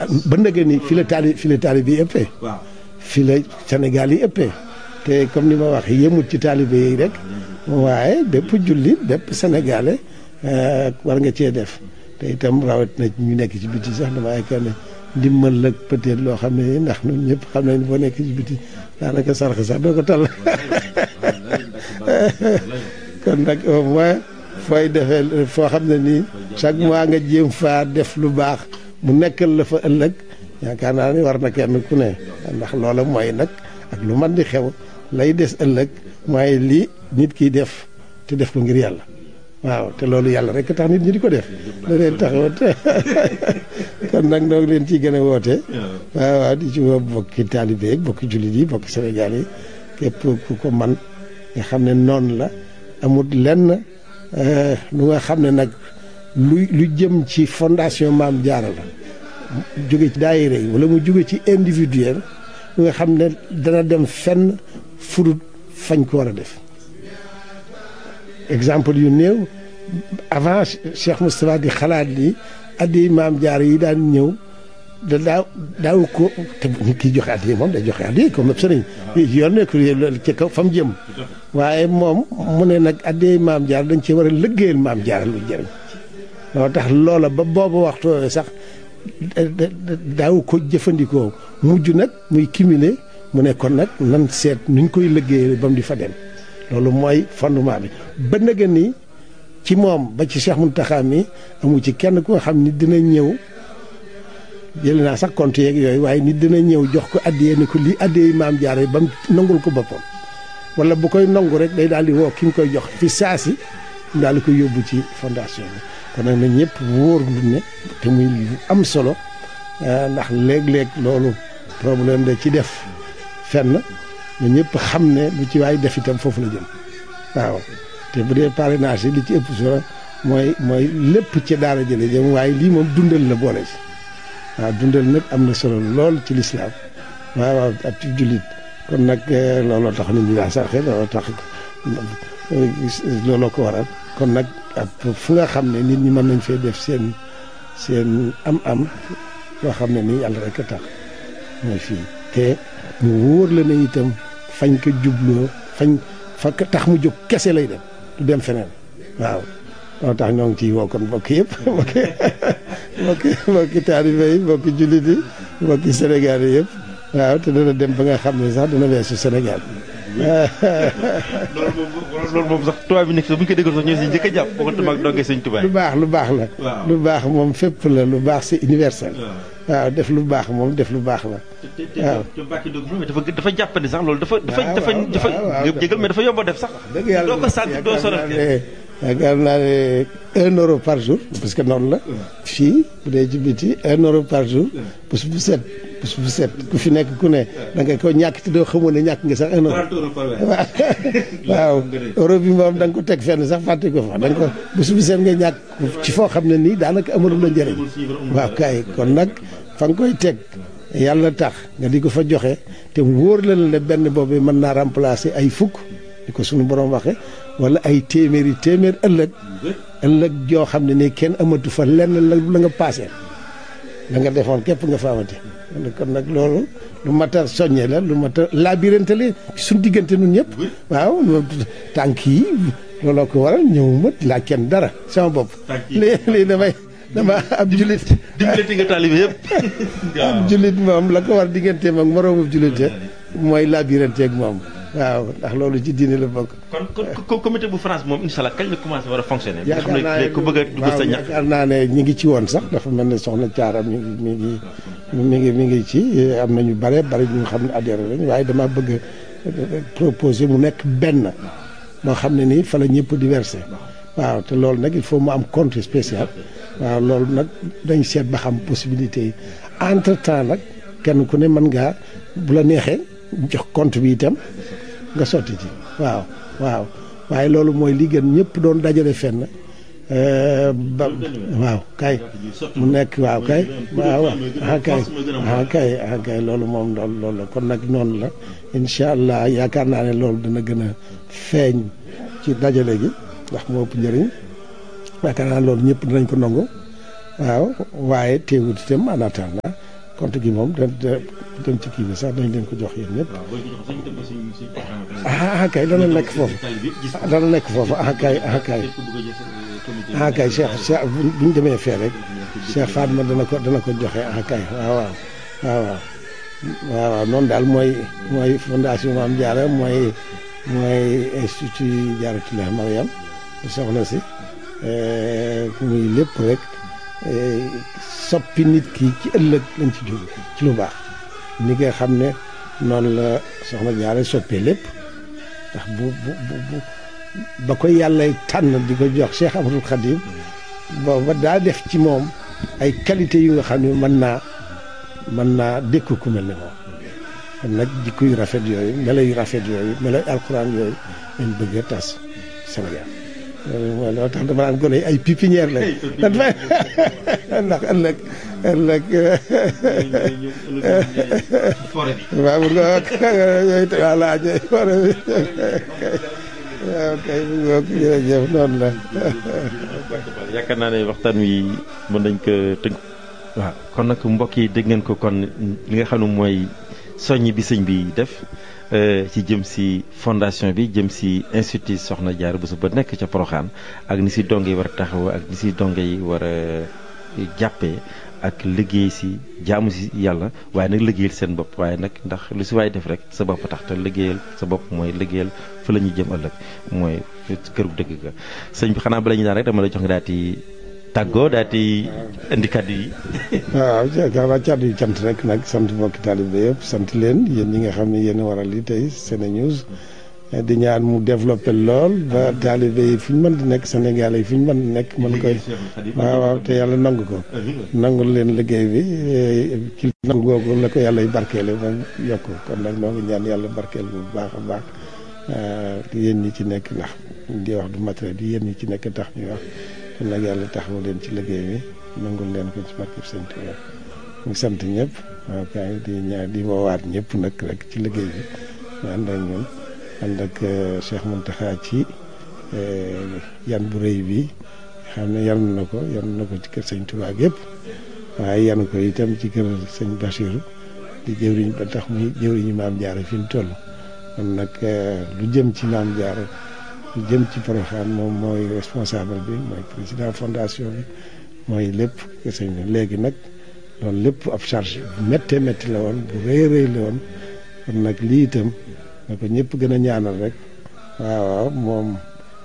ba ndëgë ni fi la taali fi la taali bi ëppee waaw fi la Sénégal yi ëppee te comme ni ma wax yemut ci taalibe yi rek waaye bépp jullit bépp sénégalais war nga cee def te itam rawat na ñu nekk ci biti sax dama yaakaar ne ndimbal la peut-être loo xam ne ndax ñun ñëpp xam nañ boo nekk ci biti daanaka sarax sax doo ko tal kon nag au moins fooy defee foo xam ne nii chaque mois nga jéem faa def lu baax mu nekkal la fa ëllëg yaakaar naa ni war na kenn ku ne ndax loola mooy nag ak lu man di xew lay des ëllëg mooy lii nit kiy def te def ko ngir yàlla waaw te loolu yàlla rek tax nit ñi di ko def da leen taxawat kon nag noo ngi leen ciy gën a woote waaw waaw di ci woo bokki taalibe yi bokki jullit yi bokki Sénégal yi képp ku ko man nga xam ne noonu la amul lenn lu nga xam ne nag lu lu jëm ci fondation Maam Jaara la jóge ci daayira yi wala mu jóge ci individuel lu nga xam ne dana dem fenn fudut fañ ko war a def exemple yu néew avant Cheikh Moustapha di xalaat ni addi Maam Jaara yi daan ñëw da daaw daaw ko te nit kiy joxe addi moom day joxe addi comme sëriñ yoon nekk ci kaw fa mu jëm waaye moom mu ne nag addi Maam Jaara dañ ci war a lëggéeyal Maam Jaara lu jëriñ loo tax loola ba boobu waxtu sax daaw ko jëfandikoo mujj nag muy cumulé mu ne kon nag nan seet nuñ koy liggéeyee ba mu di fa dem loolu mooy fondement bi ba nga ni ci moom ba ci Cheikh Mountakha mi amu ci kenn ku nga xam ni dina ñëw jëlee naa sax compte yeeg yooyu waaye nit dina ñëw jox ko addiyee ni ko lii addiyee maam jaare ba mu nangul ko boppam wala bu koy nangu rek day daal di woo ki mu koy jox fi saasi mu daal di koy yóbbu ci fondation bi kon nag na ñëpp wóor lu ne te muy lu am solo ndax léeg-léeg loolu problème da ci def fenn na ñëpp xam ne lu ci waay def itam foofu la jëm waaw te bu dee parrainage yi li ci ëpp solo mooy mooy lépp ci daara jële jëm waaye lii moom dundal la boole ci waaw dundal nag am na solo lool ci lislaam waaw waaw ak ci jullit kon nag looloo tax nit ñi daa sarxe looloo tax looloo ko waral kon nag ak fu nga xam ne nit ñi mën nañ fee def seen seen am-am loo xam ne nii yàlla rek a tax mooy fii te mu wóor la ne itam fañ ko jubloo fañ fa tax mu jóg kese lay dem du dem feneen waaw loo tax ñoo ngi ciy woo kon mbokk yëpp mbokki mbokki mbokki taalibe yi mbokki jullit yi mbokki Sénégal yi yëpp waaw te dana dem ba nga xam ne sax dana weesu Sénégal loolu moom loolu moom sax tubaab bi nekk sax bu ñu ko déggoon sax ñoo si njëkk a jàpp bokkatu mag dongee sëñ tubaab lu baax lu baax la lu baax moom fépp la lu baax c'est universel waaw def lu baax moom def lu baax la waaw te Mbacke Ndiob moom dafa dafa jàppandi sax loolu dafa dafa dafa dafa jégal mais dafa yomb a def sax dëgg yàlla doo ko sant doo sonal yaakaar naa ne un euro par jour parce que noonu la fii bu dee ci biti un euro par jour bés bu set bés bu set ku fi nekk ku ne da nga ko ñàkk te doo xamoon ne ñàkk nga sax un euro waaw waaw euro bi moom da nga ko teg fenn sax fàtte ko fa da nga ko bés bu set nga ñàkk ci foo xam ne nii daanaka amalu la njëriñ waaw kay kon nag fa nga koy teg yàlla tax nga di ko fa joxe te wóor la ne benn boobu mën naa remplacer ay fukk di ko suñu borom waxe wala ay téeméeri téeméer ëllëg ëllëg joo xam ne nii kenn amatu fa lenn la la nga paase la nga defoon képp nga fa amati kon nag loolu lu mat a soññe la lu mat a labirante la suñ diggante nun ñëpp waaw tànk yi looloo ko waral ñëw mat laa kenn dara sama bopp lii lii damay dama ab julit dimbalati nga taalibe yëpp ab julit moom la ko war digganteem ak moroomu julite mooy labirante ak moom waaw ndax loolu ci diine la bokk. kon kon comité bu France moom incha allah kañ la commencé war a fonctionner. yaakaar naa ne ku bëgg a dugg sa ñax. yaakaar naa ne ñi ngi ci woon sax dafa mel ne soxna Thiara mi ngi mi ngi mi ngi mi ngi ci am na ñu bare bare ñu xam ne adhéré lañ waaye dama bëgg proposer mu nekk benn moo xam ne nii fa la ñëpp di versé waaw te loolu nag il faut mu am compte spécial waaw loolu nag dañ seet ba xam possibilité yi entre temps nag kenn ku ne mën ngaa bu la neexee jox compte bi itam. nga sotti ci waaw waaw waaye loolu mooy li gën ñëpp doon dajale fenn ba waaw kay mu nekk waaw kay waaw ah kay ah kay ah kay loolu moom loolu loolu la kon nag noonu la incha allah yaakaar naa ne loolu dana gën a feeñ ci dajale gi ndax moo ëpp njëriñ yaakaar naa loolu ñëpp dinañ ko nangu waaw waaye teewut itam en attendant compte gi moom da da dem ci kii bi sax dañ leen ko jox yéen ñëpp. ah kay dana nekk foofu dana nekk foofu ah kay ah kay ah kay Cheikh Cheikh bu ñu demee fee rek Cheikh Fatma dana ko dana ko joxe ah kay waaw waaw waaw waaw waaw noonu daal mooy mooy fondation Mame Diarra mooy mooy institut Diarratoulah Mariam soxna si muy lépp rek soppi nit ki ci ëllëg lañ ci jóg ci lu baax ni nga xam ne noonu la soxna Diarra soppee lépp ndax bu bu bu ba ko yàlla tànn di ko jox Cheikh Amadou Khadim booba daa def ci moom ay qualité yu nga xam ne mën naa mën naa dékku ku mel ne moom kon nag jikko yu rafet yooyu melo yu rafet yooyu melo yu alxuraan yooyu lañ bëgg a tas Sénégal loolu moo tax dama naan gone ay pépinière lañ ndax ëllëg ëllëg waaw bu nga yooyu te waa laaj forêt bi waaw kay bu nga jërëjëf noonu la yaakaar naa ne waxtaan wi mën nañ ko tënk waaw kon nag mbokk yi dégg ngeen ko kon li nga xam ne mooy soññ bi sëñ bi def ci jëm si fondation bi jëm si institut Soxna Diarra Bousso ba nekk ca Poroxaan ak ni si donge yi war a taxaw ak ni si donge yi war a jàppee ak liggéey si jaamu si yàlla waaye nag liggéeyal seen bopp waaye nag ndax lu si waay def rek sa bopp tax te liggéeyal sa bopp mooy liggéeyal fa la ñuy jëm ëllëg mooy këru dëgg ga sëñ bi xanaa bala ñu daan rek dama la jox nga daal di tàggoo daal di indi kàddu yi. waaw xanaa kàddu yi cant rek nag sant mbokki taalibe yëpp sant leen yéen ñi nga xam ne yéen a waral li tey SeneNews di ñaan mu développé lool ba taalibe yi fu ñu mën di nekk Sénégal yi fu ñu mën di nekk mën koy waaw waaw te yàlla nangu ko nangul leen liggéey bi ci nangu googu la ko yàlla y barkeele ba yokk kon nag noo ngi ñaan yàlla barkeel bu baax a baax yéen ñi ci nekk ndax di wax du matériel yi yéen ñi ci nekk tax ñuy wax kon nag yàlla taxawu leen ci liggéey bi nangul leen ko ci barkeb Sëñ Tuubaa mu sant ñëpp waaw kay di ñaan di woowaat ñëpp nag rek ci liggéey bi ñu ànd ak ñun ànd ak Cheikh Mountakha ci yan bu rëy bi xam ne yan na ko yan na ko ci kër Sëñ Tuubaa yëpp waaye yan ko itam ci kër Sëñ Bachir di jëwriñ ba tax muy jëwriñu Maam Diarra fi mu toll kon nag lu jëm ci Maam Diarra lu jëm ci Porokhane moom mooy responsable bi mooy président fondation bi mooy lépp sëñ bi léegi nag loolu lépp ab charge bu méttee métti la woon bu rëy rëy la woon kon nag lii itam na ko ñëpp gën a ñaanal rek waaw waaw moom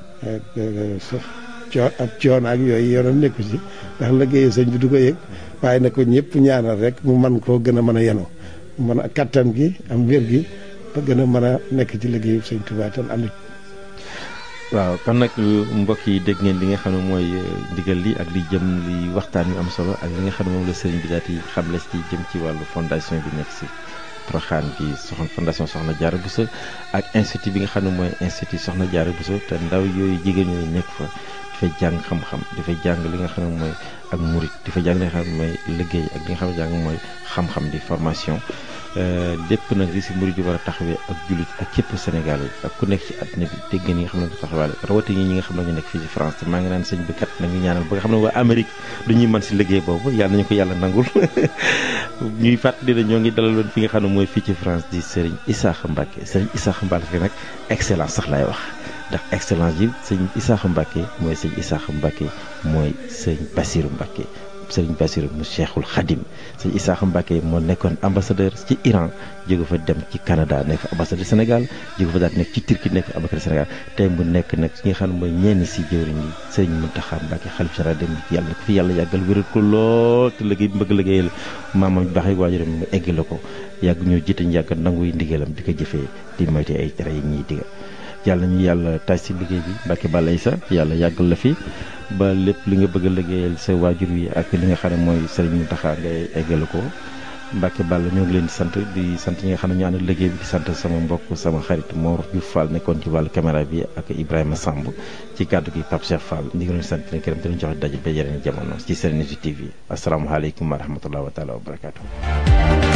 coo ab coono ak yooyu yoonam nekku ci ndax liggéeyu sëñ bi du ko yëg waaye na ko ñëpp ñaanal rek mu man koo gën a mën a yenu mën a kattan gi am wér gi ba gën a mën a nekk ci liggéeyu sëñ Tuubaa tan ànd waaw kon nag mbokk yi dégg ngeen li nga xam ne mooy ndigal li ak li jëm li waxtaan yu am solo ak li nga xam ne moom la sëriñ bi daal di xamle ci jëm ci wàllu fondation bi nekk si Porokhane bi soxna fondation Soxna Diarra Bousso ak institut bi nga xam ne mooy institut Soxna Diarra Bousso te ndaw yooyu jigéen ñooyu nekk fa dafay jàng xam-xam dafay jàng li nga xam ne mooy ak murit dafay jàng li nga xam ne mooy liggéey ak li nga xam ne jàng mooy xam-xam di formation lépp nag li si murid yi war a taxawee ak jullit ak képp Sénégal yi ak ku nekk ci àddina bi dégg nga ñi nga xam ne taxawaale rawatina ñi nga xam ne ñu nekk fii ci France te maa ngi naan sëñ bi kat nañu ñaanal ba nga xam ne waa Amérique du ñuy mën si liggéey boobu yàlla nañu ko yàlla nangul ñuy fàttali ne ñoo ngi dalaloon fi nga xam ne mooy fii ci France di Serigne Issakha Mbacké Serigne Issakha Mbacké nag excellence sax laay wax ndax excellence yi sëñ Issakha Mbacké mooy sëñ Issakha Mbacké mooy sëñ Bassirou Mbacké sëriñ Bassirou mu Cheikhul Khadim sëñ Issakha Mbacké moo nekkoon ambassadeur ci Iran jóge fa dem ci Canada nekk ambassadeur Sénégal jóge fa daal nekk ci Turquie nekk ambassadeur Sénégal tey mu nekk nag ki nga xam ne mooy ñenn si jëwriñ yi sëriñ Mountakha Mbacké xalif général dem yàlla na ko fi yàlla yàggal wéral ko lool te liggéey bi bëgg liggéeyal maamam bi baax yi waajuram mu eggale ko yàgg ñoo jiite ñu yàgg nanguy ndigalam di ko jëfee di moyte ay tere yi ñuy diga yàlla ñu yàlla taaj si liggéey bi Mbacké Balla Issa yàlla yàggal la fi ba lépp li nga bëgg a liggéeyal sa waajur wi ak li nga xam ne mooy sëriñ Mountakha ngay eggale ko Mbacké Balla ñoo ngi leen di sant di sant ñi nga xam ne ñu ànd liggéey bi di sant sama mbokk sama xarit Mor Diouf Fall nekkoon ci wàllu caméra bi ak Ibrahima Samb ci kàddu gi Pape Cheikh Fall ñu ngi leen di sant leen këram te ñu joxe daje ba yeneen jamono ci SeneNews TV asalaamaaleykum wa rahmatulah wa taala wa barakaatu.